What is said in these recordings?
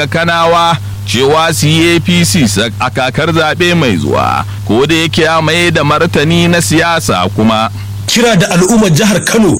kanawa cewa su yi apc a kakar zaɓe mai zuwa ko da yake ya mai da martani na siyasa kuma kira da al'ummar jihar Kano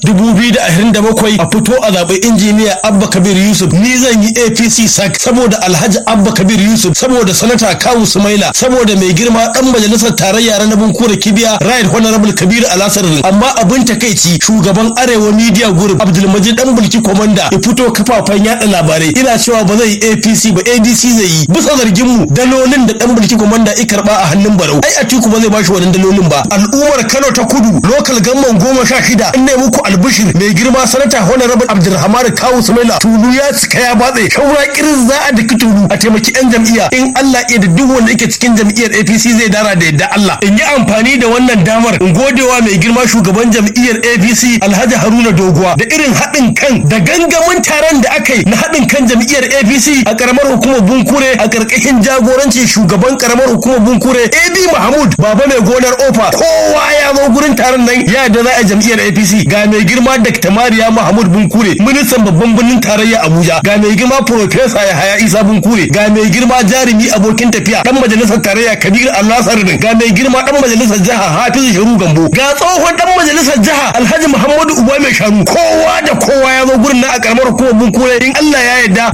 2027 a fito a zaɓen injiniya Abba Kabir Yusuf ni zan yi APC sak saboda Alhaji Abba Kabir Yusuf saboda sanata Kawu Sumaila saboda mai girma dan majalisar tarayya na Bunkura Kibiya Right Honorable Kabir Alasar amma abin takeici shugaban Arewa Media Group Abdulmajid dan Bulki Komanda ya fito kafafen yada labarai ina cewa ba zai APC ba ADC zai yi bisa zargin mu dalolin da dan Bulki Komanda ya karba a hannun Barau ai Atiku ba zai bashi wannan dalolin ba al'ummar Kano ta Kudu local gamman goma sha shida in ne muku albishir mai girma sanata honorable abdulrahman kawu sumaila tulu ya cika ya batse shaura kirin za a daki tulu a taimaki yan jam'iyya in allah ya da duk wanda yake cikin jam'iyyar apc zai dara da yadda allah in yi amfani da wannan damar in godewa mai girma shugaban jam'iyyar apc alhaji haruna doguwa da irin haɗin kan da gangamin taron da aka yi na haɗin kan jam'iyyar apc a karamar hukumar bunkure a ƙarƙashin jagorancin shugaban karamar hukumar bunkure ab mahmud baba mai gonar ofa kowa ya zo gurin taron nan ya da za a jam'iyyar APC ga mai girma Dr. Mariya Mahmud Bunkure ministan babban birnin tarayya Abuja ga mai girma Professor Yahaya Isa Bunkure ga mai girma jarumi abokin tafiya dan majalisar tarayya Kabir Allah Sardin ga mai girma dan majalisar jiha Hafizu Sharu Gambo ga tsohon dan majalisar jiha Alhaji Muhammadu Uba mai shanu kowa da kowa ya zo gurin na a karamar hukumar Bunkure in Allah ya yarda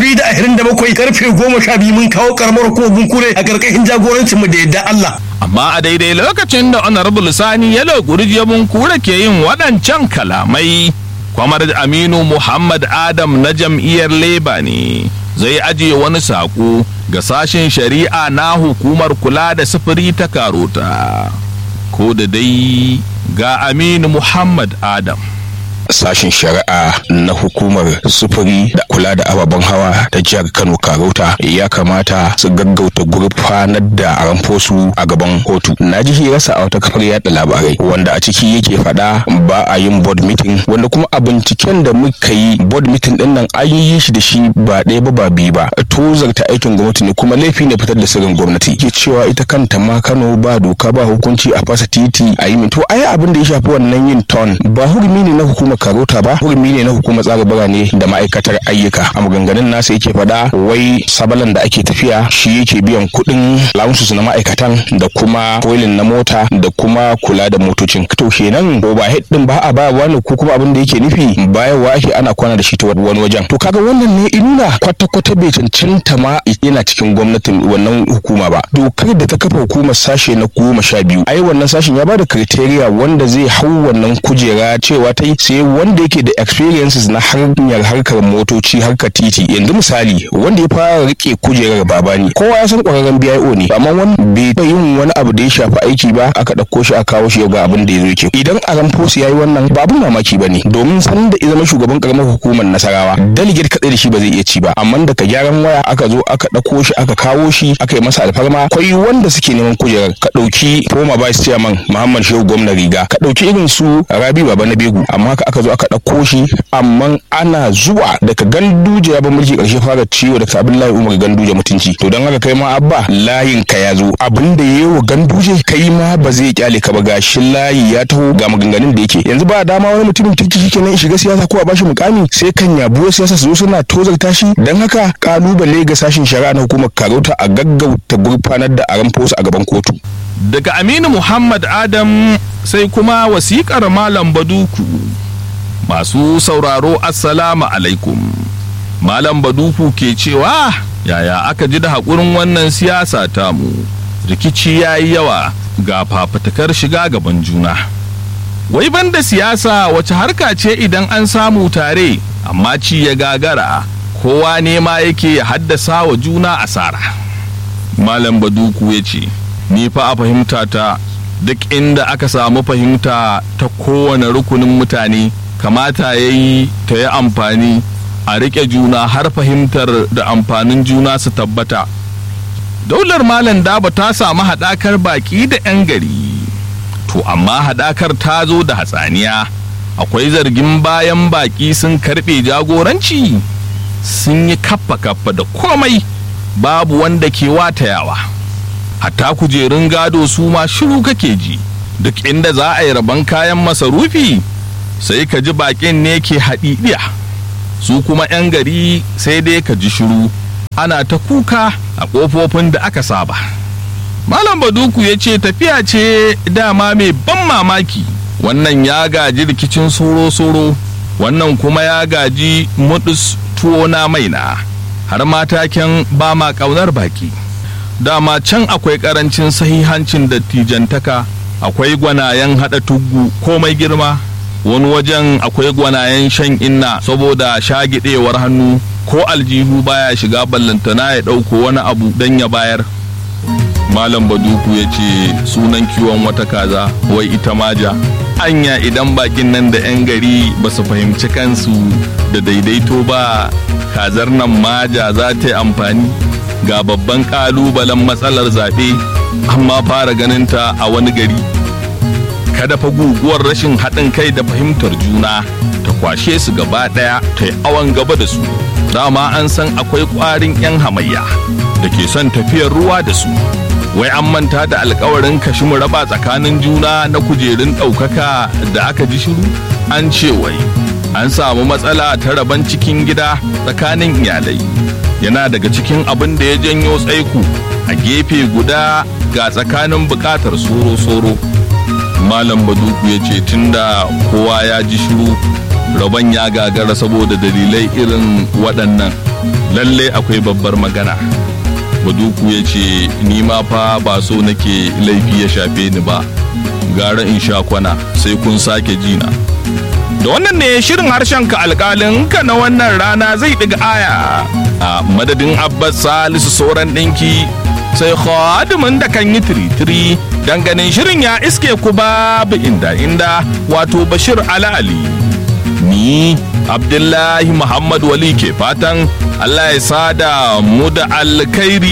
2027 karfe 12 mun kawo karamar hukumar Bunkure a karkashin jagorancin mu da yadda Allah amma a daidai lokacin da honorable sani yalo gurjiyabun kura ke yin waɗancan kalamai kwamar aminu muhammad adam na jam'iyyar leba ne zai ajiye wani saƙo ga sashen shari'a na hukumar kula da sufuri ta karota ko da dai ga aminu muhammad adam sashen shari'a na hukumar sufuri da kula da ababen hawa ta jihar kano karauta ya kamata su gaggauta gurfanar da ramfosu a gaban kotu na ji hirarsa a wata kafar yada labarai wanda a ciki yake faɗa ba a yin board meeting wanda kuma a binciken da muka yi board meeting din nan an yi shi da shi ba ɗaya ba ba biyu ba tozarta aikin gwamnati ne kuma laifi ne fitar da sirrin gwamnati ke cewa ita kanta ma kano ba doka ba hukunci a fasa titi a yi to ai abin da ya shafi wannan yin ton ba hurumi ne na hukumar karota ba hurumi ne na hukumar tsara birane da ma'aikatar ayyuka a maganganun nasa yake faɗa wai sabalan da ake tafiya shi yake biyan kuɗin lamusus na ma'aikatan da kuma koilin na mota da kuma kula da motocin to kenan overhead din ba a ba wani ko kuma abin da yake nufi bayarwa ake ana kwana da shi ta wani wajen to kaga wannan ne inna kwata-kwata bai cancanta ma yana cikin gwamnatin wannan hukuma ba dokar da ta kafa hukumar sashe na goma sha biyu ai wannan sashen ya bada criteria wanda zai hau wannan kujera cewa ta yi sai wanda yake da experiences na hanyar harkar motoci harkar titi yanzu misali wanda ya fara rike kujerar babani kowa ya san kwararren BIO ne amma wani bai yin wani abu da ya shafi aiki ba aka ɗauko shi a kawo shi ga abin da ya zo yake idan Aramfos ya yi wannan ba abin mamaki ba ne domin san da ya zama shugaban karamar hukumar Nasarawa delegate kaɗai da shi ba zai iya ci ba amma daga gyaran waya aka zo aka ɗauko shi aka kawo shi aka yi masa alfarma kwai wanda suke neman kujerar ka ɗauki former vice chairman Muhammad Shehu gwamna riga ka ɗauki irin su Rabi Baba na Begu amma haka aka zo aka ɗauko shi amma ana zuwa daga ganduje ya ba mulki ƙarshe fara ciwo daga Abdullahi Umar ganduje mutunci to don haka kai ma abba layin ka ya zo abin da yayi wa ganduje kai ma ba zai kyale ka ba gashi layi ya taho ga maganganun da yake yanzu ba dama wani mutumin kirki shikenan ya shiga siyasa ko a bashi mukami sai kan yabuwar siyasa su zo suna tozarta shi don haka kalubale ga sashin shari'a na hukumar karauta a gaggauta gurfanar da aran fosu a gaban kotu daga aminu muhammad adam sai kuma wasikar malam baduku masu sauraro assalamu alaikum malam baduku ke cewa yaya aka ji da haƙurin wannan siyasa tamu rikici ya yi yawa ga fafatakar shiga gaban juna wai banda siyasa wace harka ce idan an samu tare amma ci ya gagara kowa nema yake ya haddasa wa juna asara malam baduku ya ce ni fa a fahimta ta duk inda aka samu fahimta ta kowane rukunin mutane kamata ya yi ta yi amfani a riƙe juna har fahimtar da amfanin juna su tabbata daular malam daba ta samu haɗakar baƙi da 'yan gari to amma haɗakar ta zo da hatsaniya akwai zargin bayan baƙi sun karɓe jagoranci sun yi kaffa kaffa da komai babu wanda ke watayawa hatta kujerun gado su ma shiru kake ji duk inda za a yi rabon kayan masarufi sai ka ji baƙin ne ke haɗiɗiya su kuma 'yan gari sai dai ka ji shiru ana ta kuka a ƙofofin da aka saba malam baduku ya ce tafiya ce dama mai ban mamaki wannan ya gaji rikicin soro-soro wannan kuma ya gaji mudus tuwo na maina har mataken ba ma ƙaunar baki dama can akwai ƙarancin sahihancin dattijantaka akwai gwanayen haɗa tuggu komai girma wani wajen akwai gwanayen shan inna saboda shagidewar hannu ko aljihu baya shiga ballantana ya ɗauko wani abu don ya bayar malam baduku ya ce sunan kiwon wata kaza wai ita maja anya idan bakin nan da 'yan gari ba su fahimci kansu da daidaito ba kazar nan maja za ta yi amfani ga babban kalubalen matsalar zaɓe amma fara ganinta a wani gari kada fa guguwar rashin haɗin kai da fahimtar juna ta kwashe su gaba ɗaya ta yi awon gaba da su dama an san akwai ƙwarin 'yan hamayya da ke son tafiyar ruwa da su wai an manta da alkawarin kashi mu raba tsakanin juna na kujerun ɗaukaka da aka ji shiru an ce wai an samu matsala ta raban cikin gida tsakanin iyalai yana daga cikin abin da ya janyo tsaiko a gefe guda ga tsakanin bukatar soro-soro malam baduku ya ce tunda kowa ya ji shiru rabon ya gagara saboda dalilai irin waɗannan lalle akwai babbar magana baduku ya ce ni ma fa ba so nake laifi ya shafe ni ba gara in sha kwana sai kun sake jina da wannan ne shirin harshen ka alkalin ka na wannan rana zai ɗiga aya a madadin abbas salisu sauran ɗinki sai khadimin da kan yi tiritiri dan ganin shirin ya iske ku babu inda inda wato bashir ala ali ni abdullahi muhammad wali ke fatan allah ya sada mu da alkhairi